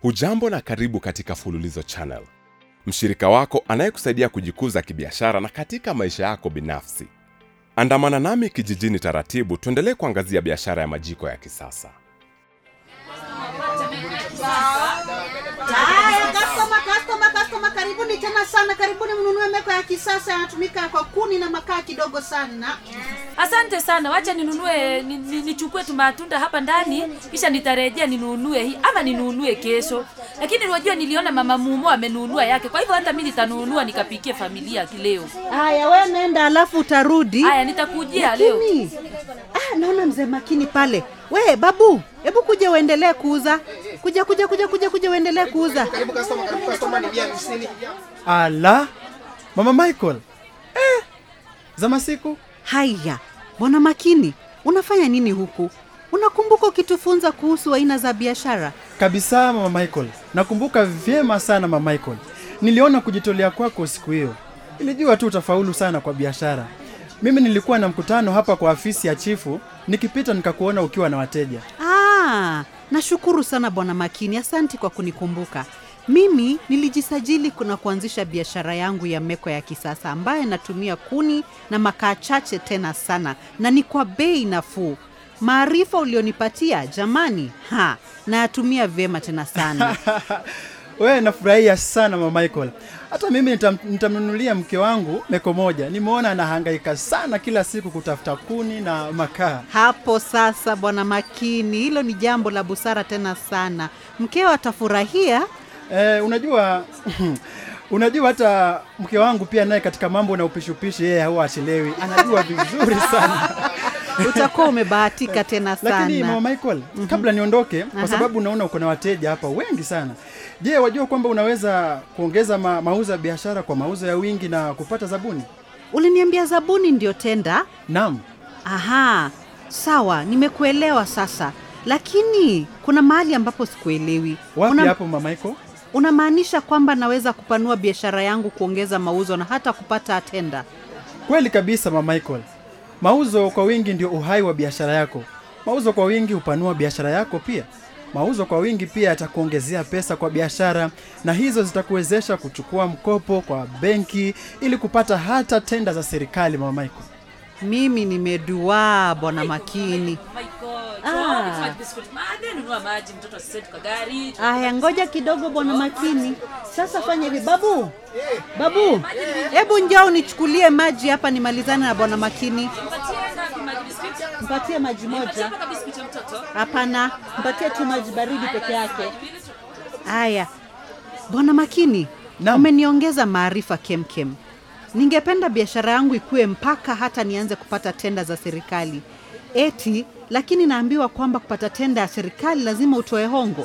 hujambo na karibu katika fululizo channel mshirika wako anayekusaidia kujikuza kibiashara na katika maisha yako binafsi andamana nami kijijini taratibu tuendelee kuangazia biashara ya majiko ya kisasa Haya, customer, customer, customer, karibuni tena sana, karibuni mnunue meko ya kisasa, yanatumika kwa kuni na makaa kidogo sana. asante sana wacha ninunue ni- ni- nichukue tu matunda hapa ndani kisha nitarejea ninunue hii ama ninunue kesho lakini wajua niliona mama mumo amenunua yake kwa hivyo hata mi nitanunua nikapikie familia kileo Haya, we nenda, alafu utarudi. haya nitakujia leo Lakini ah, naona mzee makini pale. We babu, hebu kuja uendelee kuuza. Kuja kuja kuja kuja kuja uendelee kuuza. karibu customer, karibu customer, ni bia hamsini. ala mama michael eh, za masiku Haya, bwana makini, unafanya nini huku? Unakumbuka ukitufunza kuhusu aina za biashara? kabisa mama michael nakumbuka vyema sana mama michael niliona kujitolea kwako siku hiyo nilijua tu utafaulu sana kwa biashara mimi nilikuwa na mkutano hapa kwa afisi ya chifu nikipita nikakuona ukiwa na wateja Ah, nashukuru sana bwana Makini, asanti kwa kunikumbuka. Mimi nilijisajili kuna kuanzisha biashara yangu ya meko ya kisasa ambayo natumia kuni na makaa chache tena sana, na ni kwa bei nafuu. Maarifa ulionipatia jamani, ha, nayatumia vyema tena sana. wewe nafurahia sana mama michael hata mimi nitam- nitamnunulia mke wangu meko moja nimeona anahangaika sana kila siku kutafuta kuni na makaa Hapo sasa bwana Makini, hilo ni jambo la busara tena sana. Mkeo atafurahia. Eh, unajua unajua hata mke wangu pia naye katika mambo na upishupishi yeye huwa achelewi anajua vizuri sana Utakuwa umebahatika tena lakini sana. mama michael kabla niondoke Aha. kwa sababu naona uko na wateja hapa wengi sana je wajua kwamba unaweza kuongeza ma, mauzo ya biashara kwa mauzo ya wingi na kupata zabuni Uliniambia zabuni ndio tenda? naam Aha, sawa, nimekuelewa sasa, lakini kuna mahali ambapo sikuelewi. wapi Una- hapo mama michael Unamaanisha kwamba naweza kupanua biashara yangu, kuongeza mauzo na hata kupata tenda? kweli kabisa mama michael mauzo kwa wingi ndio uhai wa biashara yako mauzo kwa wingi hupanua biashara yako pia mauzo kwa wingi pia yatakuongezea pesa kwa biashara na hizo zitakuwezesha kuchukua mkopo kwa benki ili kupata hata tenda za serikali mama michael Mimi nimeduaa bwana Makini. Ah. nunua maji mtoto asisetu kwa gari Aya, ngoja kidogo bwana Makini. Sasa fanya hivi, babu, babu, hebu njoo unichukulie maji hapa nimalizane na bwana Makini. Mpatie maji moja. Hapana, mpatie tu maji baridi peke yake. Haya, bwana Makini, Naam. umeniongeza maarifa kemkem. Ningependa biashara yangu ikuwe mpaka hata nianze kupata tenda za serikali. Eti, lakini naambiwa kwamba kupata tenda ya serikali lazima utoe hongo.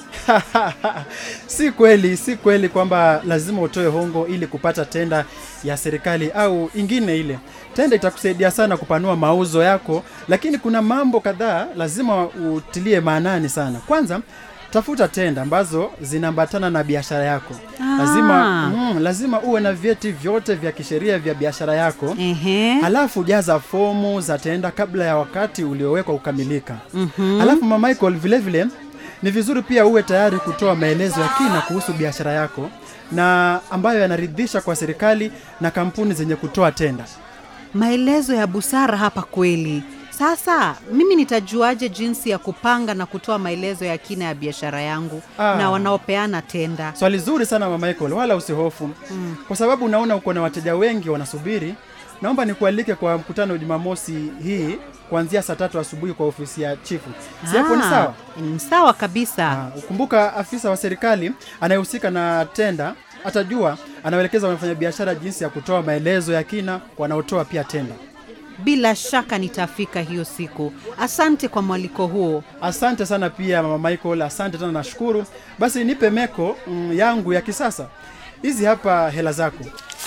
si kweli si kweli kwamba lazima utoe hongo ili kupata tenda ya serikali au ingine ile tenda itakusaidia sana kupanua mauzo yako lakini kuna mambo kadhaa lazima utilie maanani sana kwanza tafuta tenda ambazo zinaambatana na biashara yako Ah. lazima mm, lazima uwe na vyeti vyote vya kisheria vya biashara yako Ehe. halafu jaza fomu za tenda kabla ya wakati uliowekwa kukamilika mm-hmm. halafu mama michael vile vile ni vizuri pia uwe tayari kutoa maelezo ya kina kuhusu biashara yako na ambayo yanaridhisha kwa serikali na kampuni zenye kutoa tenda Maelezo ya busara hapa kweli. Sasa mimi nitajuaje jinsi ya kupanga na kutoa maelezo ya kina ya biashara yangu Ah. na wanaopeana tenda? swali zuri sana mama michael wala usihofu mm. kwa sababu unaona uko na wateja wengi wanasubiri naomba nikualike kwa mkutano jumamosi hii kuanzia saa tatu asubuhi kwa ofisi ya chifu si hapo ni Ah, sawa Ni sawa kabisa. Ah, ukumbuka afisa wa serikali anayehusika na tenda atajua anaelekeza wafanyabiashara jinsi ya kutoa maelezo ya kina wanaotoa pia tenda Bila shaka nitafika hiyo siku. Asante kwa mwaliko huo. asante sana pia mama michael asante tena nashukuru basi nipe meko mm, yangu ya kisasa hizi hapa hela zako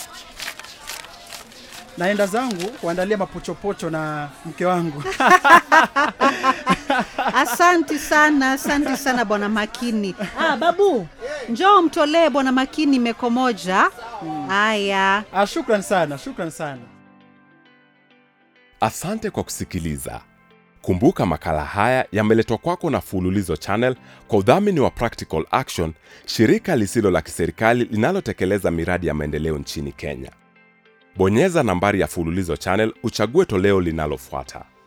naenda zangu kuandalia mapochopocho na mke wangu Asante sana, asante sana bwana Makini. Ah, babu, njoo mtolee bwana Makini meko moja. Haya. ah, shukran sana shukran sana asante kwa kusikiliza Kumbuka makala haya yameletwa kwako na Fululizo Channel kwa udhamini wa Practical Action, shirika lisilo la kiserikali linalotekeleza miradi ya maendeleo nchini Kenya. Bonyeza nambari ya Fululizo Channel uchague toleo linalofuata.